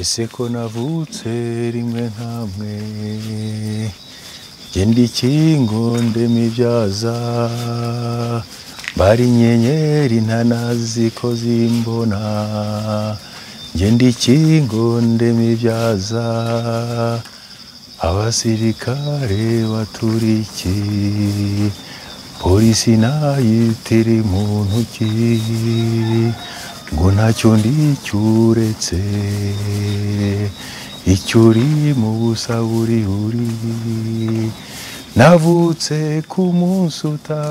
Ese ko navutse rimwe nkamwe jye ndi ikingo ndemibyaza mbara inyenyeri ntanazi ko zimbona jye ndi ikingo ndemibyaza abasirikare baturiki polisi nayitiri mu ntoki ngo ntacyo ndi cyuretse icyo uri mu busa buri buri navutse ku munsi uta